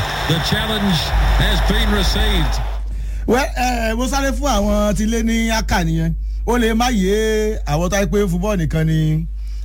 The challenge has been received. wẹ́ ẹ mo sáré fún àwọn tí lé ní aka nìyẹn ó lè má yé àwọn tó yẹ pé fúbọ́ọ̀ nìkan ni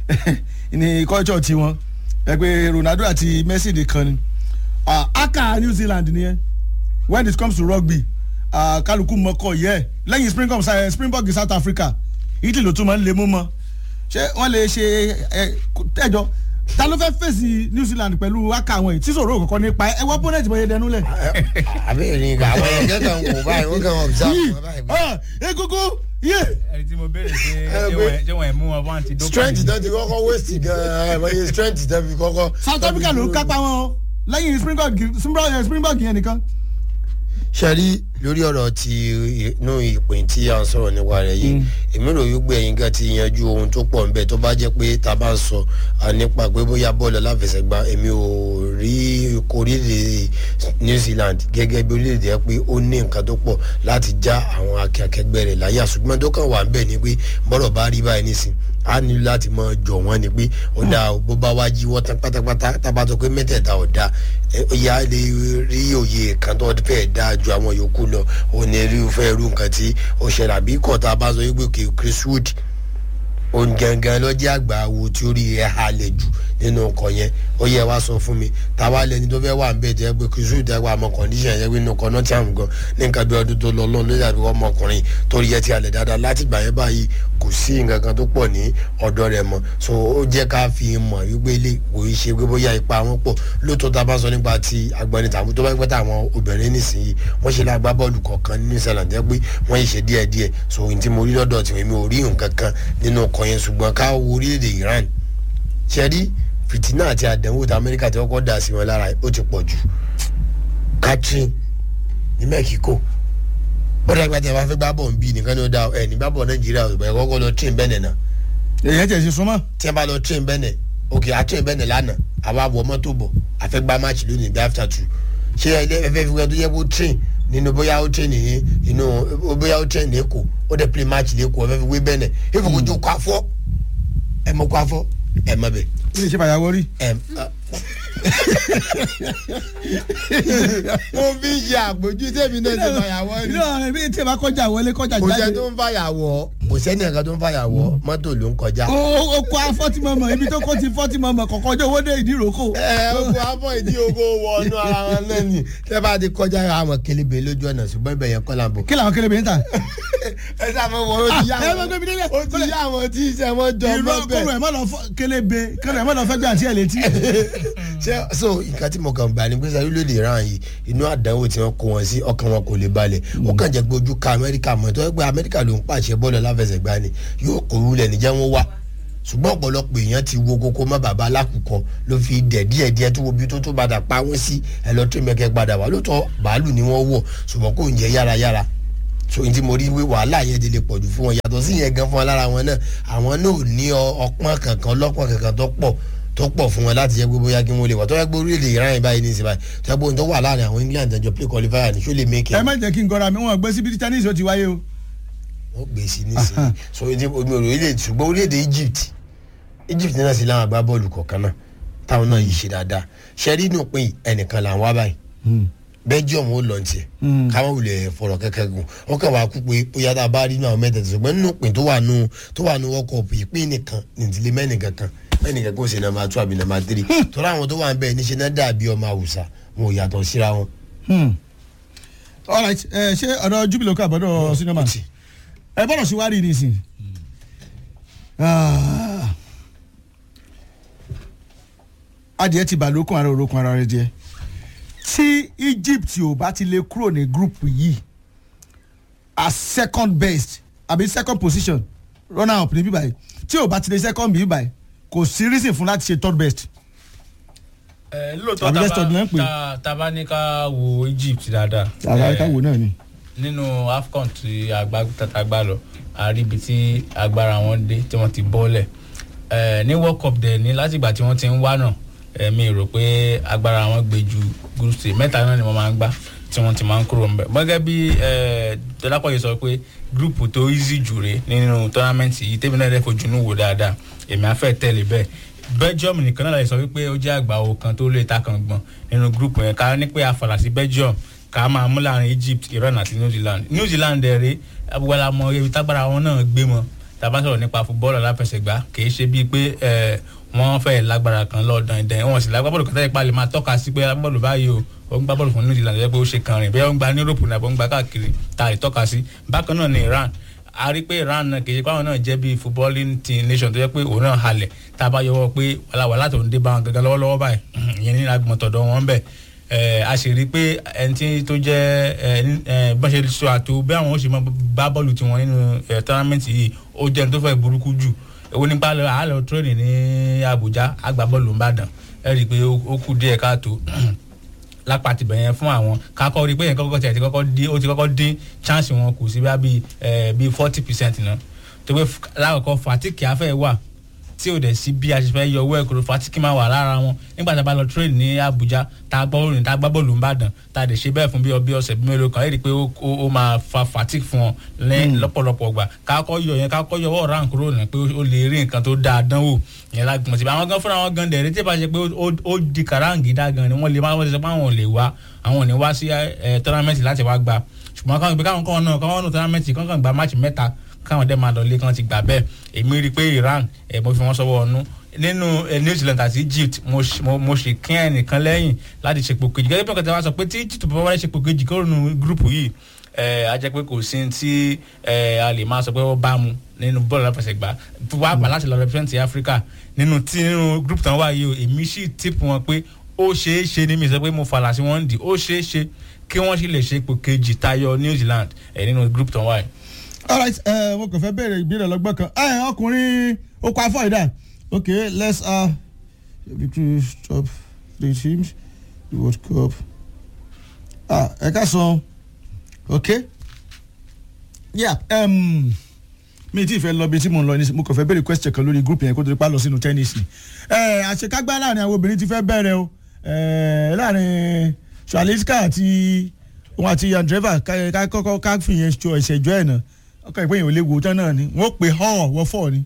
ní culture tiwọn ẹ pé ronaldo àti messi nìkan ni Ah, aka new zealand nìyẹn when it comes to rugby ah, kálukú mọ́kọ̀ yẹ lẹ́yìn springbok eh, springbok south africa italy ló tún máa ń lè mú mọ́ ṣé wọ́n lè ṣe ẹ tẹ́jọ́ ta ló fẹ́ fèsì new zealand pẹ̀lú aka àwọn yìí tí sòrò kọ̀ọ̀kan nípa ẹ wọ́n bọ́nẹ̀tì bọ́yẹ dẹnu lẹ̀. àbẹ̀rẹ̀ ní ìgbà àwọn ẹ̀jẹ̀ kan wò báyìí wọ́n kàn wọ́n observe yìí wọn báyìí. ah, egungun yé. ẹni tí mo béèrè ṣe Eh, ṣé pé- wọ́n- ṣé wọ́n ẹ̀ mú wọn wá ti dókòwò. strength tó ti kọ́kọ́ waste gan-an ẹ̀ mọ̀ iye strength tó fi kọ́kọ́. south africa ló kápá wọn o lẹ́yìn springbok springbok springbok yẹn nìkan. ṣẹ́rí lórí ọ̀rọ̀ ti inú ìpín tí à ń sọ̀rọ̀ nípa rẹ̀ yìí èmi rò wípé ẹ̀yin gan ti yanjú ohun tó pọ̀ nbẹ̀ tó bá jẹ́ pé tá a bá ń sọ ah, nípa pé bóyá bọ́ọ̀lù aláfẹsẹ̀gbá èmi ò rí orílẹ̀ new zealand gẹ́gẹ́ bí orílẹ̀-èdè yẹn pé ó ní nǹkan tó pọ̀ láti já àwọn akẹgbẹ́ rẹ̀ láyà ṣùgbọ́n tó kàn wà nbẹ̀ ni pé bọ́rọ̀ bá rí báyìí nísìn a nílò láti mọ jọ wọn ni pé ó dáa o, bó bá wá jíwọ́ tán pátápátá tábà tó pé mẹ́tẹ̀ẹ̀ta ò dáa ẹ, ó yá lè rí òye kan tó fẹ́ dáa ju àwọn yòókù lọ ó ní irúfẹ́ irú nǹkan tí ó ṣẹlẹ̀ àbí kọ́ta bá sọ wípé kì í chris wood òun gangan lọ́jọ́ àgbà wo tí ó rí ẹ̀ halẹ̀ jù nínú ọkọ̀ yẹn ó yẹ wá sọ fún mi táwa lẹni tó fẹ́ wà ń bẹ̀ jẹ́ pé chris wood ẹgbẹ́ àmọ́ condition yẹn nínú ọkọ̀ náà tí àwọn gan ní nǹkan bí ọdún tó lọ lọ́nà lórí àbí ọmọkùnrin tó rí ẹ ti halẹ̀ dáadáa láti gbà yẹn báyìí kò sí nǹkan kan tó pọ̀ ní ọ̀dọ́ rẹ̀ mọ́ so ó jẹ́ ká fi mọ̀ wípé ilé kò í ṣe pé bóyá ipa wọn pọ̀ lóòótọ́ tá a bá sọ nípa ti agbọ́ni tàbí tó bá pẹ́ táwọn obìnrin nísìnyí wọ́n ṣe lágbá bọ́ọ̀lù kọ̀ọ̀kan ní new zealand jẹ́ pé wọ́n yìí ṣe díẹ̀díẹ̀ so ohun tí mo rí lọ́dọ̀ tí mi ò rí nǹkan kan nínú ọkọ̀ yẹn ṣùgbọ́n ká wo orílẹ̀-èdè iran ṣe rí fìtínà àti àdánwò tí amẹ́ríkà ti kọ́kọ́ dà sí wọn lára ó ti pọ̀ jù catherine ní mexico ó dàgbà tí a bá fẹ́ gbá bọ̀ ń bí nìkan ní ó dá ẹ̀ ní gbá bọ̀ nàìjíríà ò bẹ̀rẹ̀ kọ́kọ́ lọ train bẹ́ẹ̀ nìyẹn èyàn tẹ̀ ṣe súnmọ́. tí a bá lọ train bẹ́ẹ̀ ok a train bẹ́ẹ̀ lánàá àwa wọ mọ́tò bọ̀ a fẹ́ gbá match lónìí bí after two ṣé ẹ fẹ́ fi wọ́n tó yẹ kó train nínú bóyá ó train ní inú bóyá ó train ní èkó ó dẹ̀ play match lẹ́kọ̀ọ́ ẹ fẹ́ fi wé bẹ́ẹ̀ nẹ̀ ìfowópamọ́ kó afọ́ ẹ mọ̀ kó afọ́ ẹ mọ̀ bẹ́ẹ̀ ilé iṣẹ́ fàyàwọ́ rí. ẹ mo fi ṣe àpòjú tèmi náà ti fàyàwọ́ rí ìlú ẹbí tí ẹ bá kọjá wọlé kọjá kò sẹ́ jáde. tó ń fàyàwọ́ kò sẹ́ni ẹ̀ka tó ń fàyàwọ́ mọ́tò ló ń kọjá. o o kó afọ́tí mọ̀mọ́ ibi tó kó ti fọ́tí mọ̀mọ́ kọ̀ọ̀kan ọjọ́ owó dé ìdí ìrókò. ẹ ogun afọ ìdí ogo wọnú ara wọn náà ni tẹ bá ti kọjá àwọn kelebe lójú ọ̀nà ṣùgbọ́n ibẹ̀ yẹn kọ́ là ń bọ̀. kí làwọn kélébé ń tà. ẹ sábà wọ ó ti yá Ah, ẹ má gbé mi délẹ̀. ó ti yá àwọn tí iṣẹ́ wọn jọ ìlú mọ́ kọ́nù bẹ́ẹ̀. ẹ̀ má lọ fọ́ kélébé kọ́nù ẹ̀ má lọ fẹ́ gbé àti ẹ̀ létí. ṣé so nǹkan tí mo kàn bá ní pé sáré lóde ìran yìí inú àdánwò tí wọ́n kó wọn sí ọkàn wọn kò lè balẹ̀ ó kàn jẹ́ pé ojú ka amẹ́ríkà mọ́ tó yẹ pé amẹ́ríkà ló ń pàṣẹ bọ́ọ̀lù aláfẹsẹ̀gbá ni yóò kó rúlẹ̀ níjẹ́ wọn wá ṣùgbọ́n ọ̀pọ̀lọpọ̀ èèyàn ti wo kókó má bàbá alákùkọ ló fi dẹ̀ díẹ̀ díẹ̀ tó wo bí tó tó padà pa wọ́n sí ẹ lọ tó mẹ́kẹ́ padà wá lóòótọ́ bàálù ni wọ́n wọ̀ ṣùgbọ́n kò ń jẹ́ yárayára so n tí mo rí wí wàhálà yẹn ti lè pọ̀ jù fún wọn yàtọ̀ sí yẹn gan fún wọn lára wọn náà àwọn náà ò ní ọ- ọpọ́n kankan ọlọ́pọ́n kankan tó pọ̀ tó pọ̀ fún wọn láti jẹ́ pé bóyá kí wọ́n lè wà tó yẹ pé orílẹ̀-èdè iran yìí báyìí ní ìsìn báyìí tó yẹ pé ohun tó wà láàrin àwọn england àjọ play qualifier ní ṣó lè make ẹ it má jẹ́ kí n gọ́ra mi wọn gbé síbi tí chinese ó ti wáyé o. wọ́n gbé sí nísìnyí so ní omi orílẹ̀-èdè ṣùgbọ́n orílẹ̀-èdè egypt egypt náà sì láwọn agbábọ́ọ̀lù kọ̀ọ̀kan náà táwọn náà yìí ṣe dáadáa ṣẹ́rí inú pin ẹnìkan là ń wá báyìí belgium ó lọ tiẹ̀ káwọn wulẹ̀ fọ̀rọ̀ kẹ́kẹ́ gùn wọ́n kàn wá kú pé bóyá tá a bá rí inú àwọn mẹ́tẹ̀ẹ̀tẹ̀ ṣùgbọ́n nínú pin tó wà nù tó wà nù world cup ìpín nìkan nìdílé mẹ́nìkan kan mẹ́nìkan kò ṣe nàmbà two àbí nàmbà three torí àwọn tó wà ń bẹ̀ níṣẹ́ náà dàbí ọmọ àwùsà wọn ò yàtọ̀ síra wọn. alright ẹ ṣé ọ̀dọ̀ jubilee kọ́ àbọ̀dọ̀ sinimá ẹ bọ́dọ̀ sí wárí nísìnyí. Ah. adìẹ ti bà lókun ara òrókun ara rẹ jẹ tí egypt ò bá ti lè kúrò ní group yìí as second best àbí second position runner up ní bíbáyìí tí ò bá ti lè second bíbáyìí kò sí reason fún láti ṣe third best. ẹ lóòótọ́ Àbí Leicester ni wọ́n ń pè é. tá tá bá ní ká wo egypt dáadáa. àgbà ẹ, káwo náà ni. nínú afcon tí àgbà tata gbà lọ àríbi tí agbára wọn dé tí wọ́n ti bọ́lẹ̀ ẹ ní world cup dẹ̀ ní látìgbà tí wọ́n ti ń wá náà ẹ̀mí rò pé agbára wọn gbé ju group stage mẹ́ta náà ni wọ́n máa ń gbá tí wọ́n ti máa ń kúrò ńbẹ̀ gẹ́gẹ́ bí dọ́lápọ̀ yìí sọ pé group tó easy jù rè nínú tournament yìí tẹ́bi náà dẹ́ fojú nù wò dáadáa èmi á fẹ́ tẹ̀lé bẹ́ẹ̀ belgium nìkan náà lè sọ wípé ó jẹ́ àgbà owó kan tó lè ta kan gbọ̀n nínú group yẹn ká ní pé àfàlà sí belgium ká máa mú láàrin egypt iran àti new zealand new zealand dẹ̀ rí abuwala mọ ebi tágbára wọn náà gbé mọ tàbá sọ̀rọ̀ nípa fúbọ́ọ̀lù aláfẹsẹ̀gbá kì í ṣe bíi pé ẹ̀, wọ́n fẹ́ lágbára kan lọ́ọ̀dàn ìdẹ̀ wọn sì lágbára bọ́ọ̀lù kan tẹ́lẹ̀ pa lè máa tọ́ka sí pé bọ́ọ̀lù báyìí o ó ń gbá bọ́ọ̀lù fún new zealand jẹ́ pé ó ṣe kan rìn bẹ́ẹ̀ ó ń gba ní europe nàbọ̀ ń gba káàkiri ta lè tọ́ka sí bákan náà ní iran a rí pé iran náà kì í ṣe pé àwọn náà jẹ́ bíi footballing team nation tó jẹ́ pé òun náà halẹ̀ tá a bá yọwọ́ pé wàhálà tó ń dé bá wọn gangan lọ́wọ́lọ́wọ́ báyìí ìyẹn ní agbọ̀ntọ̀dọ̀ wọn bẹ̀ ẹ a sì rí i pé ẹni tí tó jẹ́ ẹ ẹ bọ́n ṣe sọ àtò bí àwọn ó ṣe máa bá bọ́ọ̀lù tiwọn nínú ẹ tọ́námẹ́ǹtì yìí ó jẹ́ ẹni tó fẹ́ burúkú jù èwo nípa lọ àálọ̀ tírénì ní Àbújá àgbà bọ́ọ̀lù ńbàdàn ẹ rí i pé ó ó kù díẹ̀ káàtó lápá ti bẹ̀yẹn fún àwọn kakọ́ rí i pé yẹn kọ́kọ́ tiẹ̀ ti kọ́kọ́ dín ó ti kọ́kọ́ dín chance wọn kù sí bíi ẹ bíi forty percent náà tó pé lákòókò fatiki afẹ́ wà tí ò dẹ̀ sí bí a ṣe fẹ́ yọ owó ẹ̀kọ́ fatiki máa wà lára wọn nígbà tá a bá lọ train ní Abuja tá a gbọ́ orin tá a gbá bọ́ọ̀lù ńbàdàn tá a dẹ̀ ṣe bẹ́ẹ̀ fún bí ọbẹ̀ ọ̀sẹ̀ bí mélòó kan ẹ̀ rí i pé ó ó- ó máa fa fatigue fún wọn lẹ́yìn lọ́pọ̀lọpọ̀ gbà kákọ́ yọ yẹn kákọ́ yọ ọ̀rá kúrò ní pé ó lè rí nǹkan tó dáa dánwò yẹn lágbọ̀n síbi àwọn gan fúnra wọn gan dẹ̀rẹ́ tí ì bá ṣe pé ó- ó di kàráǹgídá gan ni wọ́n lè máa wọ́n ti sọ pé àwọn ò lè wá àwọn ò ní wá sí tọ́námẹ́ǹtì láti wá gbà ṣùgbọ́n káwọn gbé káwọn kọ́ náà káwọn nù tọ́námẹ́ǹtì kankan gba máàcì mẹ́ta káwọn dẹ́ máa lọ lé kán ti gbà bẹ́ẹ̀ èmi rí i pé Iran ẹ̀ mo fi wọ́n sọ́wọ́ ọ̀nù nínú ẹ̀ New Zealand àti Egypt mo ṣ- mo- mo ṣe kí ẹnìkan lẹ́yìn láti ṣepò kejì gẹ́gẹ́ bí ọ̀kẹ́ tí wọ́n sọ pé tí Egypt bá wáyé ṣepò kejì kúrò nínú gúrùpù yìí ẹ̀ á jẹ́ pé kò sí tí ẹ̀ a lè máa sọ pé ó bá mu nínú bọ́ọ̀lù aláfẹsẹ̀gbá wá pa láti lọ represent Africa nínú tí nínú gúrùpù tán wáyé o èmi sì tip wọn pé ó ṣeé ṣe ní mi sọ pé mo fàlà sí wọn dì ó ṣeé ṣe kí wọ́n sì lè ṣe ipò kejì tayọ New Zealand ẹ̀ nínú group tán wáyé. alright ẹ mo kàn fẹ́ béèrè ìbéèrè lọ́gbọ́n kan ẹ ọkùnrin okò afọ ìdá okay let's uh, victory stop three teams the world cup ah ẹ ká sọ okay yeah um, mi ti fẹ́ lọ bí tí mo ń lọ ní mo kàn fẹ́ béèrè question kan lórí group yẹn kó tó di pa lọ sínú tẹ́nísì ẹ àṣekágbá láàrin àwọn obìnrin ti fẹ́ bẹ̀rẹ̀ o ẹ láàrin Shaliska àti òun àti Andreva ká ká kọ́kọ́ ká fìyẹn jọ ìṣẹ́jọ́ ẹ̀ náà ọkọ̀ ìpín yìí ò lè wò tán náà ni wọ́n pè hàn wọ́n fọ́ ni.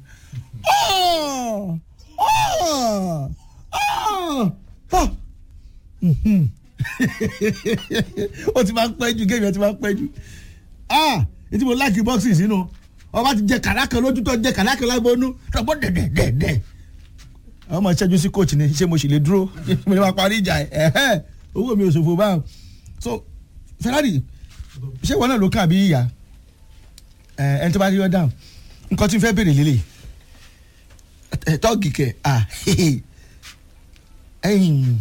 Ah! Ah! Ah! Ah! Mhm. ó ti máa ń pẹ́ jù géèmì ẹ̀ ti máa ń pẹ́ jù ah etí mo láàkì bọ́ọ̀sì sínú ọba ti jẹ kàlákà lójú tó jẹ kàlákà lábọ́nú tọ́gbọ́ dẹ̀dẹ̀dẹ̀dẹ̀ àwọn ọmọ ìṣẹ́jú sí coach ni ṣé mo sì lè dúró mo lè máa parí ìjà ẹ̀ ẹ̀hẹ́ owó mi ò ṣòfò báwọn so Ferrari ṣé wọn náà ló kàn bí ìyá ẹ ẹni tó bá rí ọ dáhùn nǹkan tí n fẹ́ béèrè lélẹ̀ ẹ tọ́ọ̀gì kẹ̀ ah ẹ̀yìn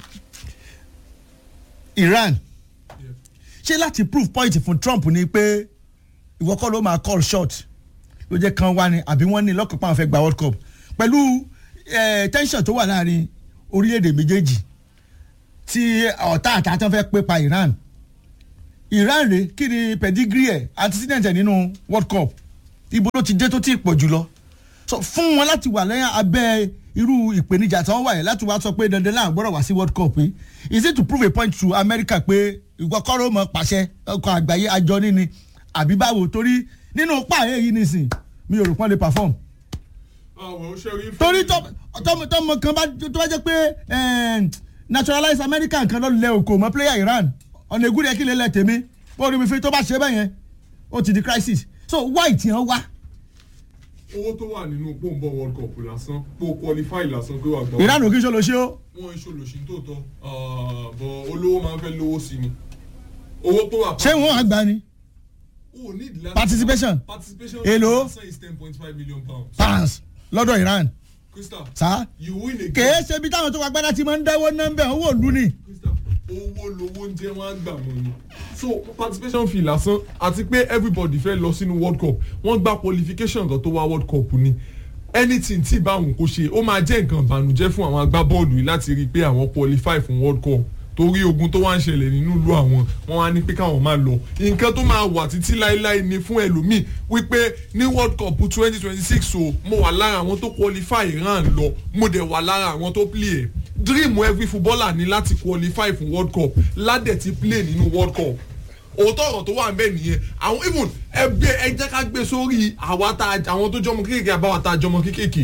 Iran ṣé láti prove point fún Trump ni pé ìwọ kọ́ ló máa call shot ló jẹ́ kan wá ni àbí wọ́n ní lọ́kàn pàwọn fẹ́ gba World Cup pẹ̀lú eh, tension tó wà láàrin orílẹ̀-èdè méjèèjì tí ọ̀tá àtàtàn fẹ́ pé pa Iran Iran rè kí ni pedigree ẹ̀ antecedent ẹ̀ nínú World Cup ibo ló ti dé tó ti pọ̀ jùlọ so fún wọn láti wà lẹ́yìn abẹ́ irú ìpèníjà tí wọ́n wà yẹn láti wá sọ pé dandan náà gbọ́dọ̀ wá sí World Cup yìí is it to prove a point to America pé ìwọ kọ́rọ́ mọ̀ pàṣẹ ọkọ̀ àgbáyé àjọ níní àbí báwo torí nínú pààyè yìí nìsín mi ò rò pọ́n lè perform àwọn òṣèré torí tọmọ tọmọ kan bá tó bá jẹ́ pé eh, naturalized American kan lọ́ọ́ lẹ òkò mọ́ player Iran ọ̀nà ègún rẹ̀ kí lè lẹ tèmi bó rí mi fi tó bá ṣe bẹ́ẹ̀ yẹn ó ti di crisis so why tí wọ́n wá owó tó wà nínú pòǹbọ world cup lásán pò qualify lásán pé wà gbà. Iran ò kí n ṣe lọ ṣe ó wọn ìṣòlòṣì tó tọ bọ olówó máa ń fẹ́ lówó sí ni owó tó wà. ṣé wọ́n á gbà ni o need láti- Participation. participation Èló? lásán is ten point five million pounds. pounds lọ́dọ̀ Iran crystal sá you win a kèé ṣe bí táwọn tó wà gbádá ti máa ń dáwọ́ nọ́mbẹ̀ owó òlu ni crystal owó lowó ń jẹ́ wọ́n á gbà mọ́ ni so participation fee lásán àti pé everybody fẹ́ lọ sínú world cup wọ́n gba qualification kan tó wá world cup ni anything tí báwọn kò ṣe ó máa jẹ́ nǹkan ìbànújẹ́ fún àwọn agbábọ́ọ̀lù yìí láti rí i pé àwọn qualify fún world cup torí ogun tó wá ń ṣẹlẹ̀ nínú ìlú àwọn wọn wá ní pé káwọn máa lọ nǹkan tó máa wà títí láéláé ni fún ẹlòmíì wípé ní world cup twenty twenty six o mo wà lára àwọn tó qualify Iran lọ mo dẹ̀ wà lára àwọn tó play ẹ̀ dream every footballer ní láti qualify fún world cup ládẹ̀ ti play nínú world cup òótọ́ ọ̀rọ̀ tó wà ń bẹ̀ nìyẹn àwọn even ẹgbẹ́ ẹ jẹ́ ká gbé sórí àwa tá a- àwọn tó jọmọ kéékèèké àbáwá tá a jọmọ kéékèèké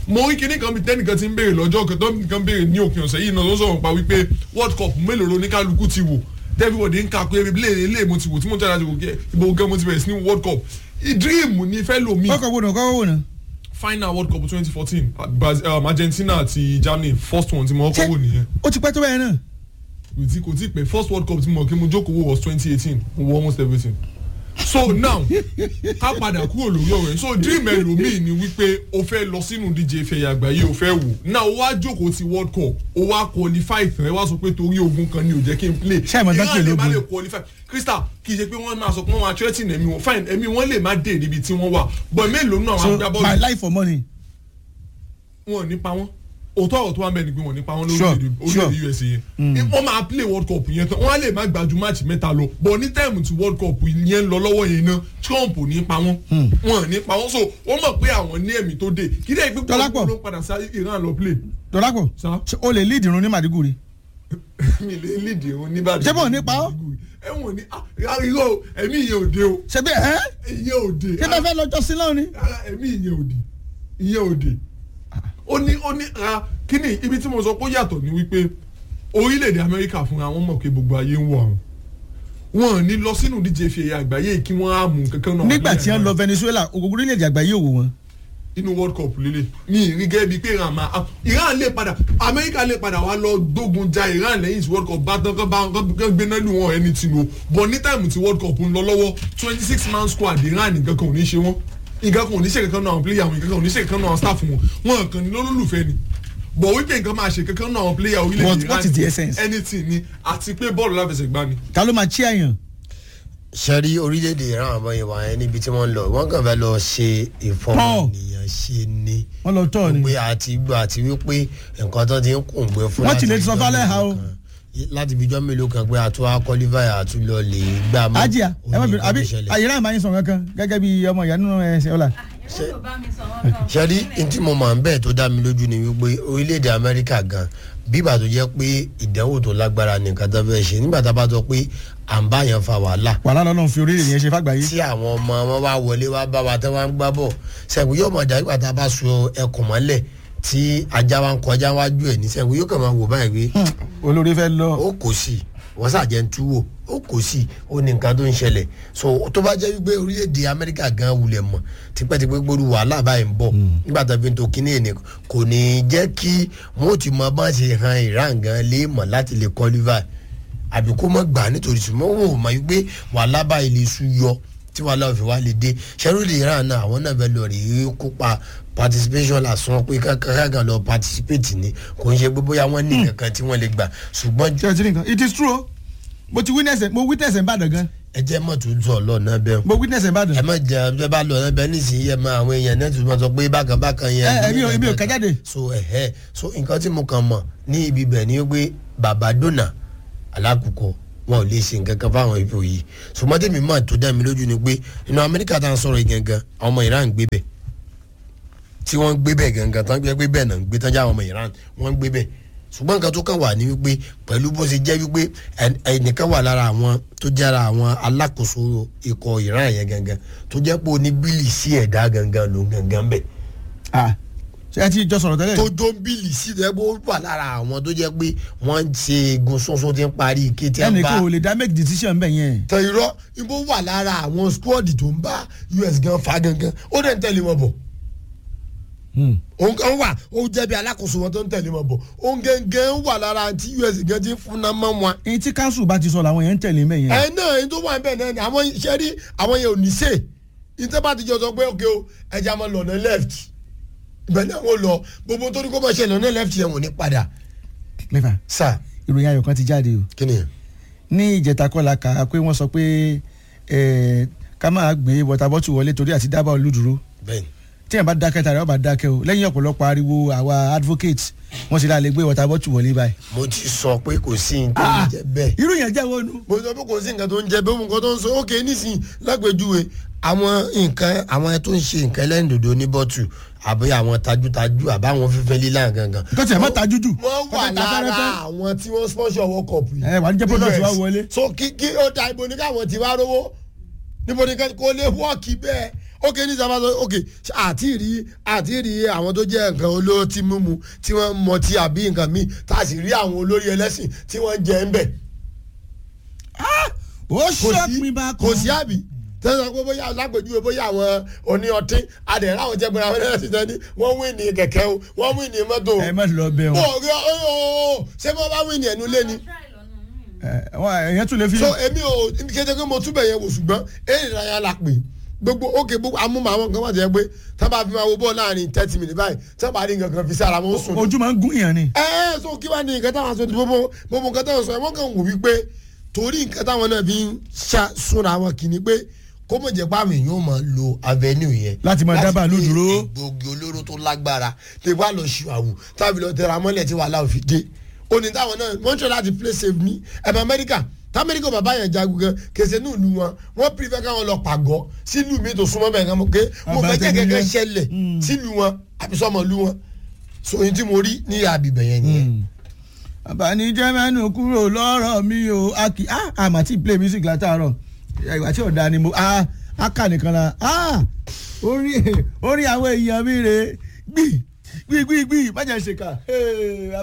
mo rí kinní kan bí tẹ́nìkan ti ń béèrè lọ́jọ́ kan tó nìkan béèrè ní òpin ọ̀sẹ̀ yìí náà ló sọ̀rọ̀ pa wípé world cup mélòó ló ní kálukú ti wò everybody ń ka pé ebi lè lè mo ti wò tí mo jáde wò kí ibo gan mo ti bẹ̀rẹ̀ sí ní world cup dream ni fẹ́ lomi kọ́kọ́ wò náà kọ́kọ́ wò náà. final world cup twenty fourteen um, argentina àti germany first one tí mo kọ́kọ́ wò nìyẹn ó ti pẹ́ tó bẹ́ẹ̀ náà. kò tí kò tí pẹ́ first world cup tí mo kí mo jókòó wò was twenty eighteen mo wò almost everything so now ká padà kúrò lórí ọ̀rọ̀ yẹn so dream ẹlòmíì ni wípé o fẹ́ lọ sínú díje ìfẹ̀yà àgbáyé o fẹ́ wò now o wá jókòó ti world cup o wá qualify tán ẹ wá sọ pé torí ogun kan ni ò jẹ́ kí n play Ṣé àmọ́ dákẹ́ Iran lè má lógun? lè qualify crystal kì í ṣe pé wọ́n máa sọ pé wọ́n máa threaten ẹ̀mí wọn fine ẹ̀mí wọn lè má dé níbi tí wọ́n wà but mélòó náà so wọ́n gbá my bọ́ọ̀lù life for money. wọn ò ní pa wọn òótọ́ ọ̀rọ̀ tó wà bẹ́ẹ̀ ni pé wọ́n ní pa wọn Sure, lórílẹ̀‐èdè sure. orílẹ̀-èdè usa yẹn wọ́n máa play world cup yẹn tán wọ́n á lè má gbàjú máàcì mẹ́ta lọ but ní táìmù tí world cup yẹn ń lọ lọ́wọ́ yẹn náà trump ò ní pa wọ́n wọn ò ní pa wọ́n so wọ́n mọ̀ pé àwọn ní ẹ̀mí tó dé kí dẹ́ ìgbé Dọ́lápọ̀. ló padà sí iran lọ play dọ́lápọ̀ Sir? ṣé o lè lead irun ní màdìgúri. mi lè lead irun níbàdàn Ṣé bọ́ọ̀ ní pa ọ́? ẹ̀wọ̀n ní ah irọ́ o, ẹ̀mí ìyẹn ò dé o ṣe bí ẹ ìyẹn ò dé kí bá fẹ́ lọ́jọ́ sí náà ni. ara ẹ̀mí ìyẹn ò dé ìyẹn ò dé ó ní ó ní ara kíni ibi tí mo sọ pé ó yàtọ̀ ni wípé orílẹ̀-èdè amẹ́ríkà fúnra wọn mọ̀ pé gbogbo ayé ń wọ àwọn wọn ò ní lọ sínú ìdíje ìfẹ̀yà àgbáyé kí wọ́n á mú kankan náà nígbà tí wọ́n lọ venezuela ògùn orílẹ̀-èdè àgbáyé òwò wọn. inú world cup lélẹ̀ ní ìrí gẹ́gẹ́ bíi pé iran máa iran lè padà amẹ́ríkà lè padà wá lọ gbógun ja iran lẹ́yìn tí world cup bá tán kán bá kán gbéná lù wọ́n ẹni tì lò bọ̀ ní táìmù tí world cup ń lọ lọ́wọ́ twenty six man squad iran nìkan kan ò ní ṣe wọ́n nǹkan kan ò ní ṣe kankan náà àwọn player wọn nǹkan kan ò ní ṣe kankan náà àwọn staff wọn wọn kàn ní lólùfẹ́ ni bọ̀ wípé nǹkan máa ṣe kankan náà àwọn player What- orílẹ̀-èdè what is the essence? anything ni àti pé bọ́ọ̀lù láfẹsẹ̀gbá ni. ta ló máa chí àyàn. sẹ́rí orílẹ̀-èdè ìran àbọ̀ yẹn wà yẹn níbi tí wọ́n ń lọ wọ́n kàn fẹ́ lọ ṣe ìfọmọnìyàn ṣe ni wọ́n lọ tọ́ ni. pé àti gbọ́ àti wípé nǹkan tó ti ń kùn gbé fún Wọ́n ti lè láti sọ ijọ́ fálẹ̀ ha mélòó o. kan. láti ibi ijọ́ mélòó kan pé àtúwá kọ́lífàyà àtúlọ̀ lè gbà mọ́ ajia ẹ má òní bínú nǹkan àbí tó ṣẹlẹ̀. àyèrè àmà yín sọ kankan gẹ́gẹ́ bí ọmọ ìyá nínú ẹsẹ̀ ọ̀la. sẹ́rí ntí mo máa ń bẹ́ẹ̀ tó dá mi lójú ni wípé orílẹ̀-èdè amẹ́ríkà gan bíbà tó jẹ́ pé ìdánwò tó lágbára nìkan tó fẹ́ ṣe nígbà tá a bá sọ pé à ń bá yẹn fa wàhálà wàhálà lọ́nà fi orílẹ̀ yẹn ṣe fàgbáyé. tí àwọn ọmọ wọn wá wọlé wá bá wa tí wọn ń gbá bọ̀ sẹ́gun yóò mọ̀ dájú pàtàkì bá so ẹkùn mọ́lẹ̀ tí ajá wa ń kọjá wájú ẹ̀ ní sẹ́gun yóò kàn máa wò báyìí pé olórí fẹ́ lọ. ó kò sí wọ́n sàjẹ́ ń túwò ó kò sí ó ní nǹkan tó ń ṣẹlẹ̀ so tó bá jẹ́ wípé orílẹ̀-èdè amẹ́ríkà gan wulẹ̀ mọ̀ tipẹ́tipẹ́ gbóru wàhálà báyìí ń bọ̀ nígbà tó fi ń to kíní ẹ̀nì kò ní jẹ́ kí wọ́n ti mọ bá ṣe han iran gan lé mọ̀ láti lè qualify àbí kó mọ̀ gbà nítorí sùnmọ́ wò ó mọ̀ wípé wàhálà báyìí lè sú yọ tí wàhálà òfin wa lè dé sẹ́rùlì iran náà àwọn náà fẹ́ lọ rí kópa participation lásán pé kákan lọ participate ni kò ń ṣe pé bóyá wọ́n ní kankan tí wọ́n lè gbà ṣùgbọ́n ṣé o ti rí nǹkan it is true o mo ti witness ẹ̀ mo witness ẹ̀ ń bàdàn gan ẹ jẹ́ mọ̀ tó sọ lọ́nà bẹ́ẹ̀ mo witness ẹ̀ ń bàdàn. ẹ má jẹ ẹ bá lọ ẹ bẹ nísìnyí ẹ máa àwọn èèyàn náà tó máa sọ pé bákan bákan yẹn. ẹ ẹbí ẹbí ò kájáde. so ẹhẹ so nǹkan tí mo kàn mọ̀ ní ibi bẹ̀ ni pé bàbá dọ́nà alákùkọ wọn ò lè ṣe nǹkan kan fáwọn ibo yìí ṣùgbọ́n tèmi mọ̀ tó dá mi lójú ni pé inú amẹ́ríkà tá à ń sọ̀rọ̀ yìí gangan àwọn ọmọ iran gbé bẹ̀ tí wọ́n ń gbé bẹ̀ gangan tán gbé bẹ̀ náà ń gbé tán já àwọn ọmọ iran wọ́n ń gbé bẹ̀ ṣùgbọ́n nǹkan tó kàn wà ní wípé pẹ̀lú bó ṣe jẹ́ wípé ẹnìkan wà lára àwọn tó jẹ́ ara àwọn alákòóso ikọ̀ iran yẹn gangan tó jẹ́ pé oní bílì sí ẹ̀dá gangan ló gangan bẹ̀ ah ṣé ẹ ti jọ sọ̀rọ̀ tẹ́lẹ̀. tó jó bílì sí ẹ̀ bó wà lára àwọn tó jẹ́ pé wọ́n ń ṣe egun sọ́sọ́ tí ń parí ike tí ń ẹnì bá kan ò lè dá make decision bẹ́ẹ̀ yẹn. tẹ irọ́ ibo wà lára àwọn squad tó ń bá us gan fa gangan ó dẹ̀ ń tẹ̀lé wọn bọ̀ òun kan wà ó jẹ́ bí alákòóso wọn tó ń tẹ̀lé wọn bọ̀ òun gangan wà lára tí us gan ti fún náà mọ́ wọn. èyí tí council bá ti sọ làwọn yẹn ń tẹ̀lé bẹ́ẹ̀ yẹn. ẹ náà ẹni tó wà níbẹ̀ náà ni àwọn iṣẹ́ rí àwọn yẹn ò ní sè ìtẹ́ bá ti jọ sọ pé òkè o ẹja máa lọ ní left ibẹ̀ náà wọ́n lọ gbogbo tó ní kó máa ṣe lọ ní left yẹn wọ́n ní padà. mẹ́fà sà ìròyìn ayọ̀ kan ti jáde o kí ni. ní ìjẹta kọ́la kà á pé wọ́n sọ pé ẹ̀, ká máa gbé wọ́tà bọ́tù wọlé torí àti dábàá olúdúró bẹ́ẹ̀ni tí yẹn bá dákẹ́ tàbí ọba dákẹ́ o lẹ́yìn ọ̀pọ̀lọpọ̀ ariwo àwa advocate wọ́n sì láà lè gbé wọ́tà bọ́tù wọlé báyìí. mo ti sọ pé kò sí nǹkan tó ń jẹ bẹ́ẹ̀. irú yẹn jẹ́ wọnú. mo sọ pé kò sí nǹkan tó ń jẹ bẹ́ẹ̀ mo nǹkan tó ń sọ ókè nísìnyí lágbèjúwe àwọn nǹkan àwọn tó ń ṣe nǹkan ẹlẹ́rìndòdò ní bọ́tù àbí àwọn tajútajú àbáwọn fífẹ́ lílà gangan. nǹkan tí ẹ̀ má ta jújù. wọ́n wà lára àwọn tí wọ́n sponsor world cup yìí. ẹ wà ní jẹ́ product wa wọlé. so kí kí ó da ibo ní káwọn ti wá rówó níbo ní kò lè wọ́ọ̀kì bẹ́ẹ̀ ok ní sábà sọ ok àti rí àti rí àwọn tó jẹ́ nǹkan olóró tí mímu tí wọ́n mọ ti àbí nǹkan míì tá a sì rí àwọn olórí ẹlẹ́sìn tí wọ́n jẹ́ ń bẹ̀ ó kò sí ṣọ́pin bá kò sí àbí tẹ́sán pé bóyá lágbèjúwe bóyá àwọn oní ọtí adẹ̀rẹ́ àwọn jẹ́ pé àwọn ẹlẹ́sìn tán ní wọ́n wí ní kẹ̀kẹ́ o wọ́n wí ní mọ́tò o. ẹ má lọ bẹ ó wọn rí ọ ọ ṣé bọ́ bá wí ní ẹnu lé ni. ẹ wọn èèyàn tún lè fi so èmi ò kété pé mo túbẹ̀ yẹn wò ṣùgbọ́n èrè ìdárayá la pè gbogbo òkè gbogbo amúmọ̀ àwọn nǹkan wà jẹ́ pé tábà fi máa wo bọ́ọ̀ láàrin thirty minutes báyìí tábà rí nǹkan kan fi sára wọn ó sùn. ojú máa ń gún yàn ni. ẹ ẹ so kí wàá ní nǹkan táwọn aṣọ gbogbo gbogbo nǹkan táwọn sọ ẹ wọ́n kàn wò wípé torí nǹkan táwọn náà fi ń ṣá súnra wọn kì í ní pé kó mọ̀ jẹ́ pé àwọn èèyàn ó máa lo avenue yẹn. Láti máa dá bàálù gbé dúró. egbògi olóró tó lágbára tẹ wá lọ ṣùwàwù tàbí lọ tẹra mọ́lẹ̀ tí wàhálà ò fi dé ó ní táwọn náà wọ́n ń ṣe láti play safe ní ẹ̀mọ amẹ́ríkà tamẹ́ríkà bàbá yẹn jagun gan kèsè ní ìlú wọn wọ́n prefer káwọn lọ pàgọ́ sílùú mi tó súnmọ́ bẹ́ẹ̀ kan mọ́ pé mo fẹ́ jẹ́ Àbátẹ́nilé. kẹ́kẹ́ ṣẹlẹ̀ sílùú wọn àbí sọ́mọlú wọn so èyí tí mo rí ní àbíbẹ̀ yẹn nìyẹn. àbánijẹ́ mẹ́nu kúrò lọ́rọ̀ mi o a kì á àmà tí play music látàárọ̀ ìwà tí ọ̀dà ni mo a a kà nìkan la a orí orí àwọn èèyàn mi rè gbì gbì gbì gbì má jẹ́ ṣèkà.